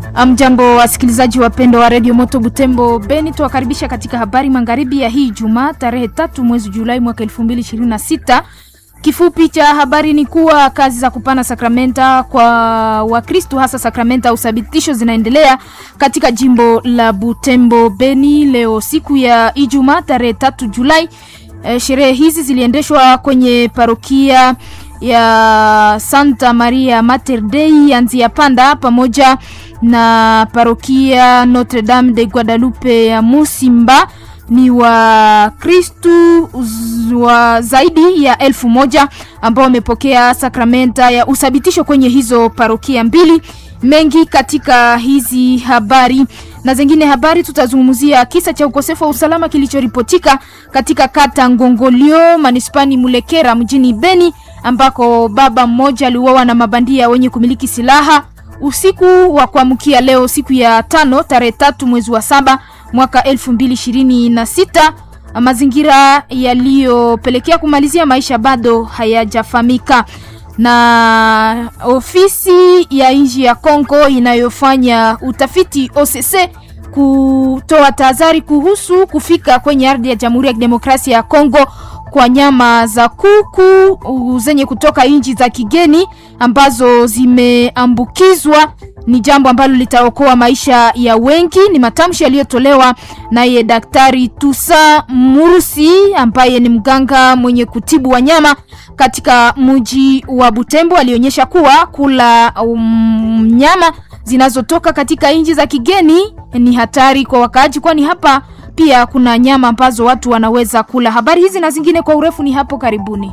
Mjambo wasikilizaji wapendwa wa redio Moto Butembo Beni, tuwakaribisha katika habari magharibi ya hii Jumaa tarehe tatu mwezi Julai mwaka 2026. Kifupi cha habari ni kuwa kazi za kupana sakramenta kwa Wakristu hasa sakramenta ya uthabitisho zinaendelea katika jimbo la Butembo Beni leo siku ya Ijumaa tarehe tatu Julai. E, sherehe hizi ziliendeshwa kwenye parokia ya Santa Maria Mater Dei ya Nzia Panda pamoja na parokia Notre Dame de Guadalupe ya Musimba. Ni Wakristu wa zaidi ya elfu moja ambao wamepokea sakramenta ya uthabitisho kwenye hizo parokia mbili. Mengi katika hizi habari na zingine habari, tutazungumzia kisa cha ukosefu wa usalama kilichoripotika katika kata Ngongolio manispani Mulekera mjini Beni ambako baba mmoja aliuawa na mabandia wenye kumiliki silaha usiku wa kuamkia leo siku ya tano tarehe tatu mwezi wa saba mwaka elfu mbili ishirini na sita. Mazingira yaliyopelekea kumalizia maisha bado hayajafahamika. Na ofisi ya nchi ya Kongo inayofanya utafiti OCC kutoa tahadhari kuhusu kufika kwenye ardhi ya Jamhuri ya Kidemokrasia ya Kongo kwa nyama za kuku zenye kutoka nchi za kigeni ambazo zimeambukizwa ni jambo ambalo litaokoa maisha ya wengi. Ni matamshi yaliyotolewa naye Daktari Tusa Murusi ambaye ni mganga mwenye kutibu wanyama katika mji wa Butembo. Alionyesha kuwa kula um, nyama zinazotoka katika nchi za kigeni ni hatari kwa wakaaji, kwani hapa pia kuna nyama ambazo watu wanaweza kula. Habari hizi na zingine kwa urefu ni hapo karibuni.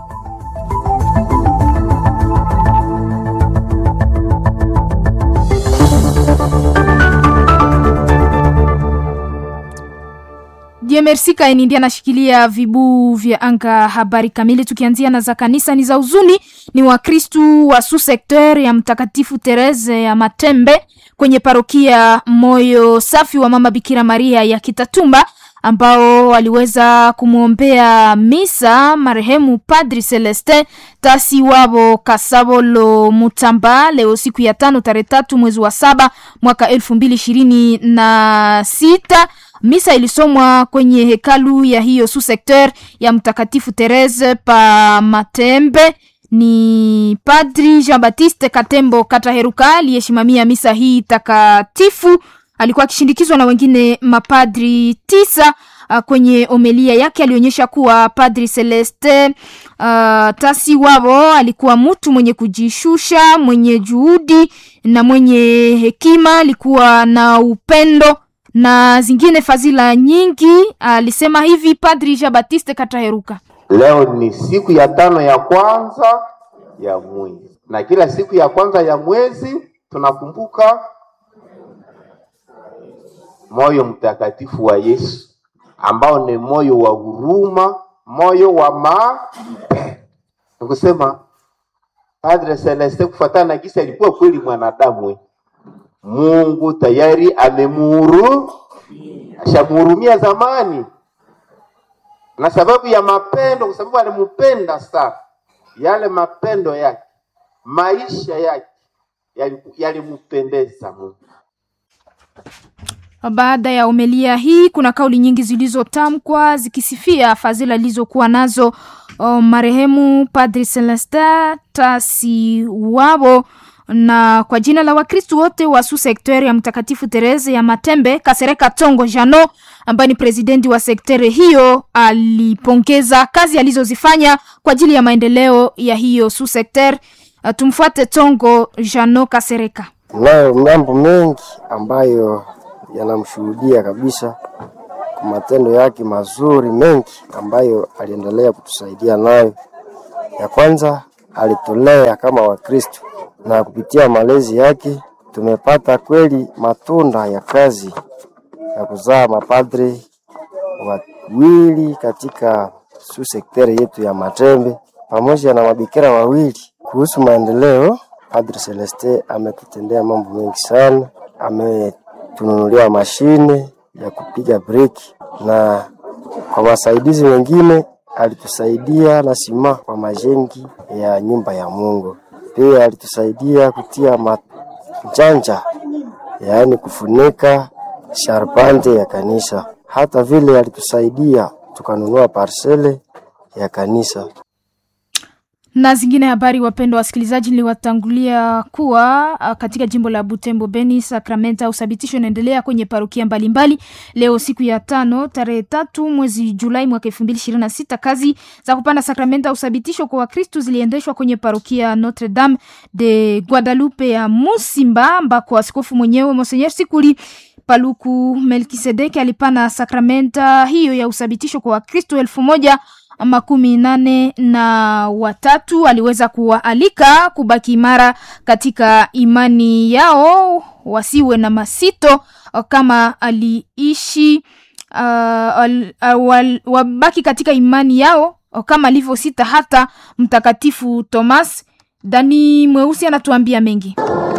Diemersi Kaini ndiye anashikilia vibuu vya anga. Habari kamili tukianzia na za kanisa ni za huzuni, ni Wakristu wa su sekter ya Mtakatifu Terese ya Matembe kwenye parokia Moyo Safi wa Mama Bikira Maria ya Kitatumba ambao waliweza kumwombea misa marehemu Padri Celestin Tasi wabo Kasabolo Mutamba leo siku ya tano tarehe tatu mwezi wa saba mwaka elfu mbili ishirini na sita. Misa ilisomwa kwenye hekalu ya hiyo su sekter ya Mtakatifu Therese pa Matembe. Ni Padri Jean Baptiste Katembo Kataheruka aliyesimamia misa hii takatifu. Alikuwa akishindikizwa na wengine mapadri tisa. Uh, kwenye omelia yake alionyesha kuwa Padri Celeste uh, Tasi wabo alikuwa mtu mwenye kujishusha, mwenye juhudi na mwenye hekima, alikuwa na upendo na zingine fadhila nyingi. Alisema hivi Padri Jean Baptiste Kataheruka. Leo ni siku ya tano ya kwanza ya mwezi, na kila siku ya kwanza ya mwezi tunakumbuka moyo mtakatifu wa Yesu ambao ni moyo wa huruma, moyo wa mapendo. Nikusema Padre Celeste kufuatana na kisa alikuwa kweli mwanadamu Mungu tayari amemuhuru ashamuhurumia zamani, na sababu ya mapendo, kwa sababu alimpenda sana. Yale mapendo yake, maisha yake yalimpendeza Mungu. Baada ya umelia hii, kuna kauli nyingi zilizotamkwa zikisifia fadhila alizokuwa nazo o, marehemu Padri Celestin Tasi wabo na kwa jina la Wakristu wote wa su sekter ya Mtakatifu Terese ya Matembe, Kasereka Tongo Jano ambaye ni presidenti wa sekteri hiyo alipongeza kazi alizozifanya kwa ajili ya maendeleo ya hiyo su sekter. Uh, tumfuate Tongo Jano Kasereka. Nayo mambo mengi ambayo yanamshuhudia kabisa kwa matendo yake mazuri mengi ambayo aliendelea kutusaidia nayo. Ya kwanza alitulea kama Wakristu na kupitia malezi yake tumepata kweli matunda ya kazi ya kuzaa mapadri wawili katika su sekteri yetu ya Matembe pamoja na mabikira wawili. Kuhusu maendeleo, Padri Celeste ametutendea mambo mengi sana. Ametununulia mashine ya kupiga breki na kwa wasaidizi wengine alitusaidia na sima kwa majengi ya nyumba ya Mungu. Pia alitusaidia kutia majanja yaani kufunika sharpante ya kanisa. Hata vile alitusaidia tukanunua parsele ya kanisa. na zingine habari. Wapendwa wasikilizaji, niliwatangulia kuwa ah, katika jimbo la Butembo Beni, sakramenta ya uthabitisho inaendelea kwenye parokia mbalimbali. Leo siku ya tano tarehe tatu mwezi Julai mwaka elfu mbili ishirini na sita kazi za kupanda sakramenta ya uthabitisho kwa Wakristu ziliendeshwa kwenye parokia Notre Dame de Guadalupe ya Musimba, ambako askofu mwenyewe Monsenyer Sikuli Paluku Melkisedeki alipana sakramenta hiyo ya uthabitisho kwa Wakristo elfu moja makumi nane na watatu. Aliweza kuwaalika kubaki imara katika imani yao, wasiwe na masito kama aliishi uh, al, uh, wal, wabaki katika imani yao kama alivyosita hata Mtakatifu Thomas. Dani Mweusi anatuambia mengi.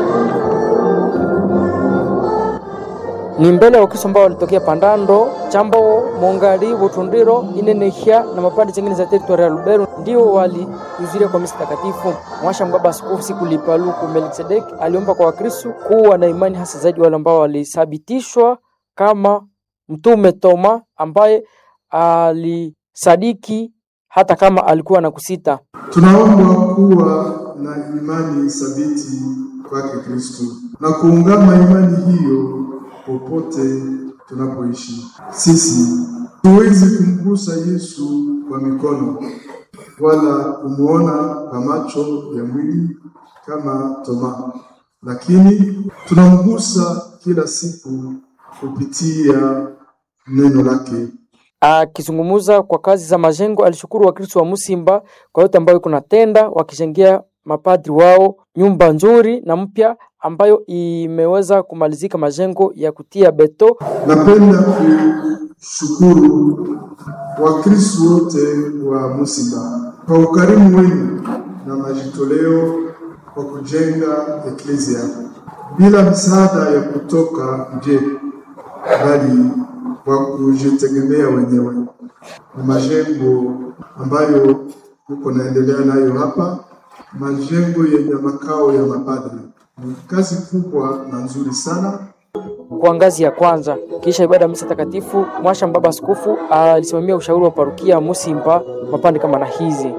ni mbele ya Wakristo ambao walitokea Pandando, Chambo, Mongali, Butundiro, Inenehia na mapande zingine za teritoria ya Lubero ndio walihudhuria kwa misa takatifu. Mwasha Mbaba Askofu Sikuli Paluku Melkisedek aliomba kwa Wakristo kuwa na imani hasa zaidi wale ambao walisabitishwa kama Mtume Toma ambaye alisadiki hata kama alikuwa na kusita. Tunaomba kuwa na imani thabiti kwake Kristo na kuungama imani hiyo popote tunapoishi. Sisi tuwezi kumgusa Yesu kwa mikono wala kumwona kwa macho ya mwili kama Toma, lakini tunamgusa kila siku kupitia neno lake. Akizungumza kwa kazi za majengo, alishukuru Wakristo wa Musimba kwa yote ambayo kunatenda, wakijengea mapadri wao nyumba nzuri na mpya ambayo imeweza kumalizika majengo ya kutia beto. Napenda kushukuru Wakristo wote wa Musimba kwa ukarimu wenu na majitoleo kwa kujenga eklezia bila msaada ya kutoka nje, bali kwa kujitegemea wenyewe. Ni majengo ambayo uko naendelea nayo hapa, majengo yenye makao ya mapadri. Ni kazi kubwa na nzuri sana. Kwa ngazi ya kwanza, kisha ibada ya misa takatifu, Mwasha Mbaba Askofu alisimamia ushauri wa parukia ya Musimba mapande kama na hizi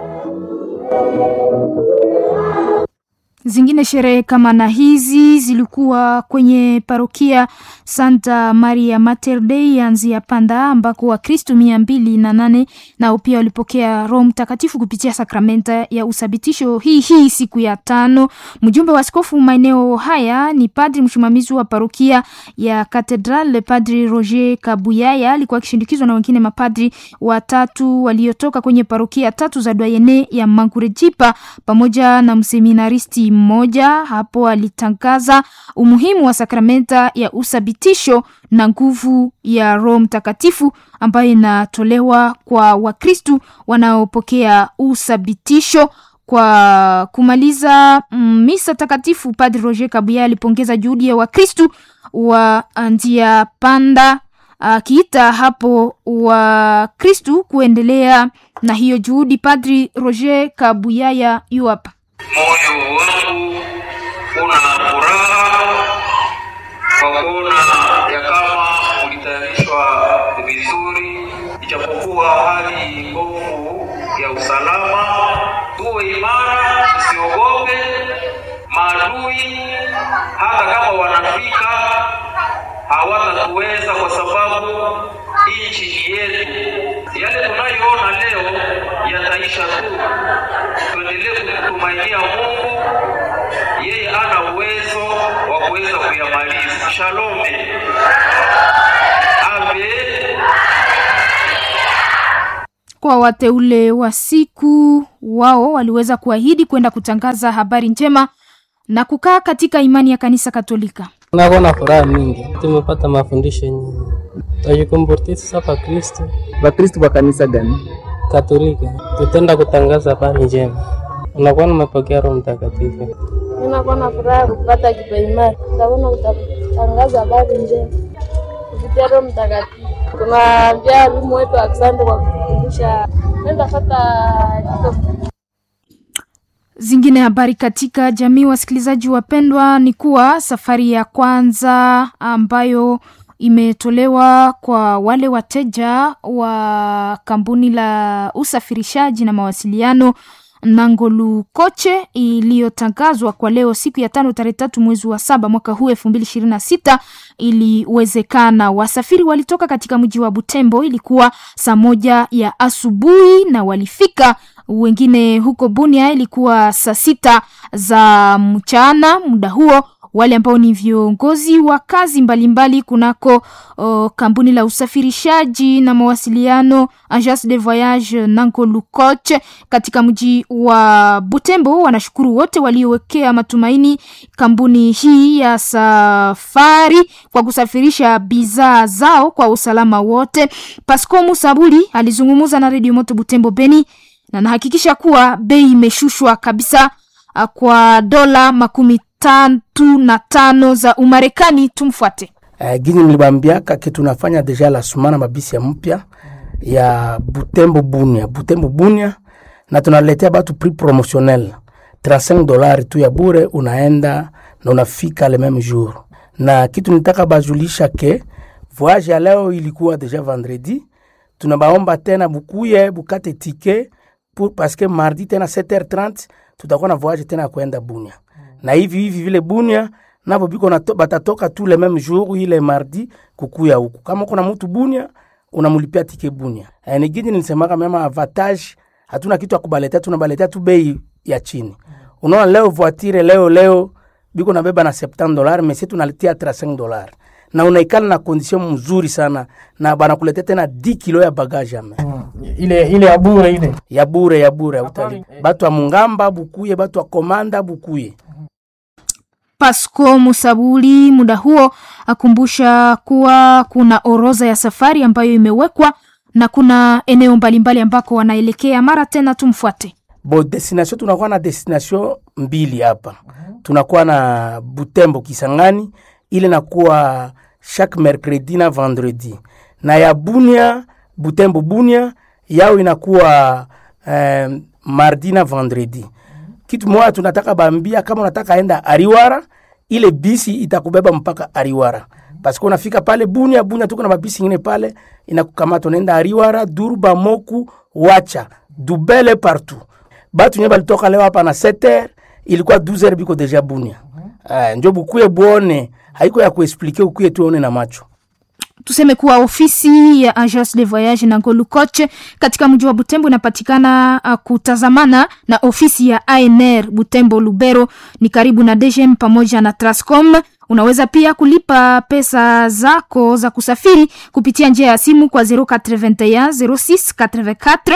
Zingine sherehe kama na hizi zilikuwa kwenye parokia Santa Maria Mater Dei ya Nzia Panda, ambako Wakristo mia mbili na nane nao pia walipokea Roho Mtakatifu kupitia sakramenta ya uthabitisho hii hii siku ya tano. Mjumbe wa askofu maeneo haya ni padri msimamizi wa parokia ya Katedral, Padri Roger Kabuyaya, alikuwa akishindikizwa na wengine mapadri watatu waliotoka kwenye parokia tatu za Dwayene ya Mangurejipa pamoja na mseminaristi mmoja. Hapo alitangaza umuhimu wa sakramenta ya uthabitisho na nguvu ya Roho Mtakatifu ambayo inatolewa kwa Wakristu wanaopokea uthabitisho. Kwa kumaliza mm, misa takatifu, Padri Roger Kabuya alipongeza juhudi ya Wakristu wa Ndia Panda akiita hapo Wakristu kuendelea na hiyo juhudi. Padri Roger Kabuyaya yu hapa. Moyo wangu una furaha kwa kuona ya kama ulitayarishwa vizuri, ijapokuwa hali ngumu ya usalama. Tuwe imara, tusiogope maadui, hata kama wanafika hawatatuweza, kwa sababu nchi ni yetu. Yale tunayoona leo yataisha tu. Tuendelee kumtumainia Mungu, yeye ana uwezo wa kuweza kuyamaliza. Shalome, amen. Kwa wateule wa siku wao waliweza kuahidi kwenda kutangaza habari njema na kukaa katika imani ya kanisa Katolika. Nako na furaha mingi, tumepata mafundisho nyingi, tajikumbutia sasa pa Kristo Wakristo wa kanisa gani? Katolika, tutenda kutangaza habari njema. Unakuwa nimepokea Roho Mtakatifu. Ninakuwa na furaha kupata kipaimara, nitakuwa kutangaza habari njema kupitia Roho Mtakatifu. Tunaambia walimu wetu asante kwa kufundisha. Nenda fata Zingine habari katika jamii, wasikilizaji wapendwa, ni kuwa safari ya kwanza ambayo imetolewa kwa wale wateja wa kampuni la usafirishaji na mawasiliano Nangolu Koche iliyotangazwa kwa leo siku ya tano tarehe tatu mwezi wa saba mwaka huu elfu mbili ishirini na sita iliwezekana. Wasafiri walitoka katika mji wa Butembo, ilikuwa saa moja ya asubuhi na walifika wengine huko Bunia ilikuwa saa sita za mchana. Muda huo wale ambao ni viongozi wa kazi mbalimbali kunako uh, kampuni la usafirishaji na mawasiliano Agence de Voyage Nankolu Coach katika mji wa Butembo wanashukuru wote waliowekea matumaini kampuni hii ya safari kwa kusafirisha bidhaa zao kwa usalama wote. Pasco Musabuli alizungumza na Radio Moto Butembo Beni na nahakikisha kuwa bei imeshushwa kabisa uh, kwa dola makumi tatu na tano za Umarekani. Tumfuate. Uh, gini nilibambiaka ke tunafanya deja la sumana mabisi ya mpya ya Butembo Bunia, Butembo Bunia, na tunaletea batu prix promotionnel 35 dolari tu ya bure, unaenda na unafika le même jour. Na kitu nitaka bajulisha ke voyage ya leo ilikuwa deja vendredi, tunabaomba tena bukuye bukate tike pour, parce que mardi tena 7h30 tutakuwa na voyage tena ya kwenda Bunia na hivi hivi vile Bunia navo biko nato, batatoka tu le même jour ile mardi kukuya huku. Kama kuna mtu Bunia unamulipia tike Bunia. E, ni gini nilisemaka mema avantage, hatuna kitu ya kubaletea, tunabaletea tu bei ya chini. Unaona leo voiture leo leo biko nabeba na 70 dollars, mais tunaletea 35 dollars na unaikala na condition mzuri sana na banakuletea tena 10 kilo ya bagage ame Mm. ile ile ya bure ile ya bure ya bure utali batu wa Mungamba bukuye, batu wa Komanda bukuye Pasco Musabuli muda huo akumbusha kuwa kuna orodha ya safari ambayo imewekwa na kuna eneo mbalimbali ambako wanaelekea. Mara tena tumfuate. bo destination tunakuwa na destination mbili hapa tunakuwa na butembo kisangani ile nakuwa chaque mercredi na vendredi na ya bunia butembo bunia yao inakuwa eh, mardi na vendredi kitu moja tunataka bambia kama unataka enda ariwara ile bisi itakubeba mpaka ariwara paske unafika pale bunia bunia tuko na mabisi ingine pale inakukamata unaenda ariwara durba moku wacha dubele partout batu nye balitoka leo hapa na 7h ilikuwa 12h biko deja bunia uh, njo bukuye buone haiko ya kuexplike ukuye tuone na macho Tuseme kuwa ofisi ya Agence de Voyage na Ngolu Coach katika mji wa Butembo inapatikana uh, kutazamana na ofisi ya ANR Butembo Lubero, ni karibu na DGM pamoja na Trascom. Unaweza pia kulipa pesa zako za kusafiri kupitia njia ya simu kwa 081 06 84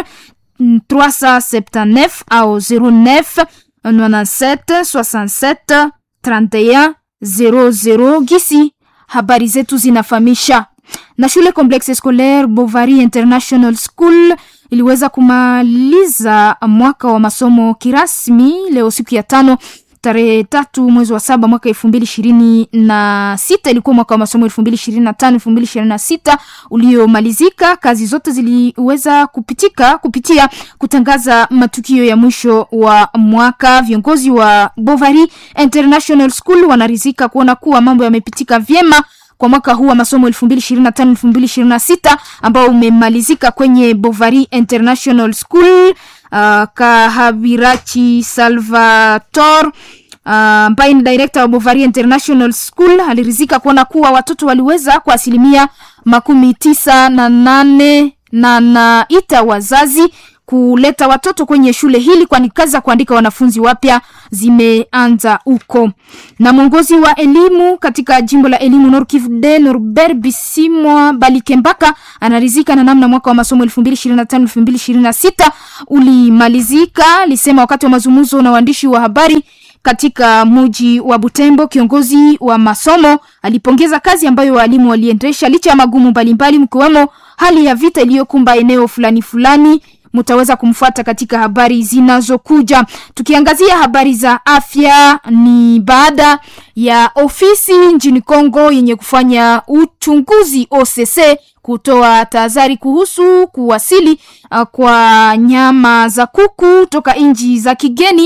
379 au 09 97 67 31 00 gisi habari zetu zinafahamisha na shule Complexe Scolaire Bovary International School iliweza kumaliza mwaka wa masomo kirasmi leo siku ya tano tarehe tatu mwezi wa saba mwaka elfu mbili ishirini na sita ilikuwa mwaka wa masomo elfu mbili ishirini na tano elfu mbili ishirini na sita uliomalizika. Kazi zote ziliweza kupitika kupitia kutangaza matukio ya mwisho wa mwaka. Viongozi wa Bovary International School wanarizika kuona kuwa mambo yamepitika vyema kwa mwaka huu wa masomo 2025 2026 ambao umemalizika kwenye Bovary International School. Uh, Kahabirachi Salvator ambaye uh, ni director wa Bovary International School alirizika kuona kuwa watoto waliweza kwa asilimia makumi tisa na nane na naita wazazi kuleta watoto kwenye shule hili kwani kazi za kuandika wanafunzi wapya zimeanza huko. Na mwongozi wa elimu katika jimbo la elimu Nord Kivu de Norbert Bisimwa Balikembaka anarizika na namna mwaka wa masomo 2025 2026 ulimalizika, alisema wakati wa mazungumzo na waandishi wa habari katika muji wa Butembo. Kiongozi wa masomo alipongeza kazi ambayo walimu waliendesha licha ya magumu mbalimbali, mkiwemo hali ya vita iliyokumba eneo fulani fulani mutaweza kumfuata katika habari zinazokuja. Tukiangazia habari za afya, ni baada ya ofisi nchini Kongo yenye kufanya uchunguzi OCC kutoa tahadhari kuhusu kuwasili uh, kwa nyama za kuku toka nchi za kigeni.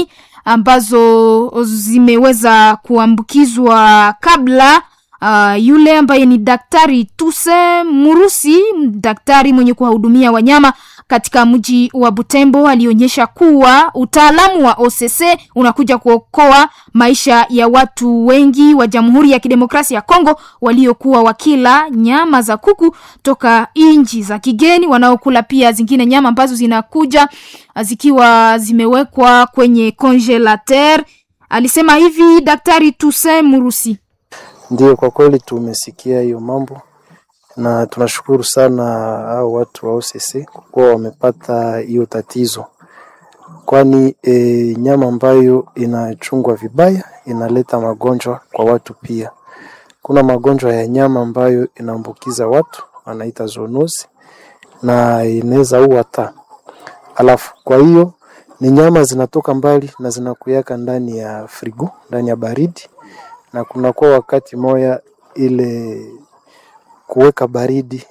ambazo zimeweza kuambukizwa kabla Uh, yule ambaye ni daktari Tuse Murusi, daktari mwenye kuwahudumia wanyama katika mji wa Butembo, alionyesha kuwa utaalamu wa OCC unakuja kuokoa maisha ya watu wengi wa Jamhuri ya Kidemokrasia ya Kongo waliokuwa wakila nyama za kuku toka nchi za kigeni, wanaokula pia zingine nyama ambazo zinakuja zikiwa zimewekwa kwenye congelateur. Alisema hivi daktari Tuse Murusi. Ndiyo, kwa kweli tumesikia hiyo mambo na tunashukuru sana hao watu wa OCC kwa kuwa wamepata hiyo tatizo, kwani e, nyama ambayo inachungwa vibaya inaleta magonjwa kwa watu pia. Kuna magonjwa ya nyama ambayo inaambukiza watu wanaita zoonozi na inaweza ua hata. Alafu kwa hiyo ni nyama zinatoka mbali na zinakuyaka ndani ya frigo, ndani ya baridi na kunakuwa wakati moya ile kuweka baridi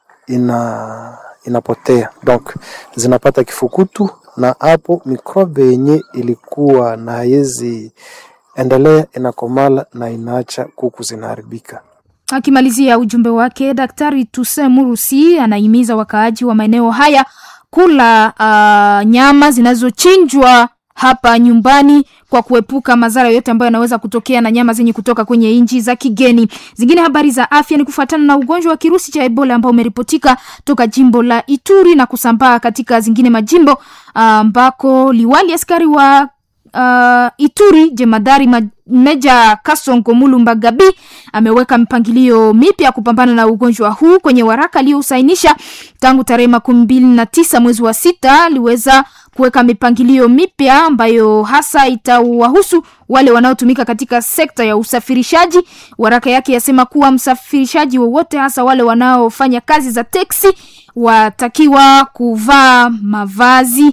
ina inapotea, donc zinapata kifukutu, na hapo mikrobe yenye ilikuwa na haiwezi endelea inakomala na inaacha kuku zinaharibika. Akimalizia ujumbe wake, Daktari Tuse Murusi anahimiza wakaaji wa maeneo haya kula uh, nyama zinazochinjwa hapa nyumbani kwa kuepuka madhara yote ambayo yanaweza kutokea na nyama zenye kutoka kwenye nchi za kigeni. Zingine habari za afya ni kufuatana na ugonjwa wa kirusi cha Ebola ambao umeripotika toka jimbo la Ituri na kusambaa katika zingine majimbo ambako uh, liwali askari wa uh, Ituri jemadari ma Meja Kasongo Mulumba Gabi ameweka mipangilio mipya kupambana na ugonjwa huu kwenye waraka aliyosainisha tangu tarehe makumi mbili na tisa mwezi wa sita. Aliweza kuweka mipangilio mipya ambayo hasa itawahusu wale wanaotumika katika sekta ya usafirishaji. Waraka yake yasema kuwa msafirishaji wowote, hasa wale wanaofanya kazi za teksi, watakiwa kuvaa mavazi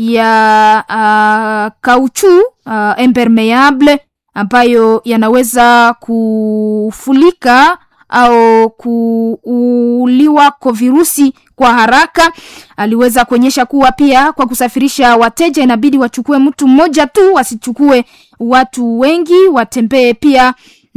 ya uh, kauchu uh, impermeable ambayo yanaweza kufulika au kuuliwa kwa virusi kwa haraka. Aliweza kuonyesha kuwa pia kwa kusafirisha wateja inabidi wachukue mtu mmoja tu, wasichukue watu wengi, watembee pia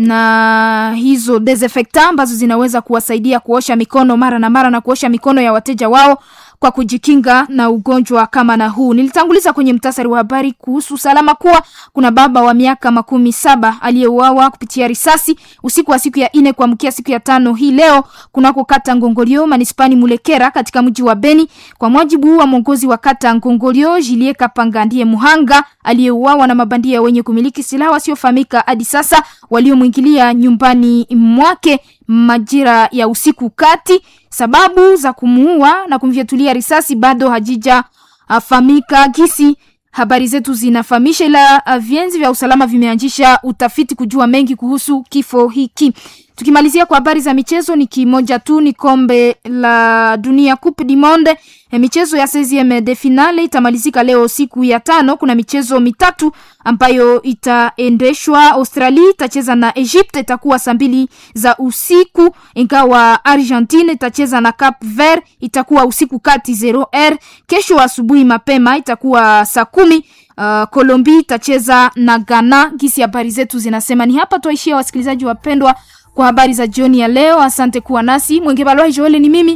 na hizo desinfectant ambazo zinaweza kuwasaidia kuosha mikono mara na mara na kuosha mikono ya wateja wao kwa kujikinga na ugonjwa kama na huu. Nilitanguliza kwenye mtasari wa habari kuhusu usalama kuwa kuna baba wa miaka makumi saba aliyeuawa kupitia risasi usiku wa siku ya ine kuamkia siku ya tano hii leo kunako kata Ngongolio manispani Mulekera katika mji wa Beni. Kwa mujibu wa mwongozi wa kata Ngongolio, Jilie Kapanga ndiye muhanga aliyeuawa na mabandia wenye kumiliki silaha wasiofahamika hadi sasa waliomwingilia nyumbani mwake majira ya usiku kati. Sababu za kumuua na kumfyatulia risasi bado hajijafahamika gisi habari zetu zinafahamisha, ila vienzi vya usalama vimeanzisha utafiti kujua mengi kuhusu kifo hiki. Tukimalizia kwa habari za michezo, ni kimoja tu, ni kombe la dunia Coupe du Monde. E, michezo ya 16 de finale itamalizika leo siku ya tano. Kuna michezo mitatu ambayo itaendeshwa. Australia itacheza na Egypt, itakuwa saa mbili za usiku, ingawa Argentine itacheza na Cap Vert, itakuwa usiku kati 0r. Kesho asubuhi mapema itakuwa saa kumi. Uh, Colombia itacheza na Ghana. Gisi habari zetu zinasema. Ni hapa tuaishia, wasikilizaji wapendwa kwa habari za jioni ya leo. Asante kuwa nasi. Mwenge Balwa Joel ni mimi.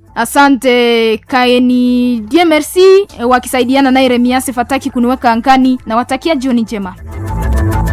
Asante Kaeni Die Merci wakisaidiana naye Remiase Fataki kuniweka angani na watakia jioni njema.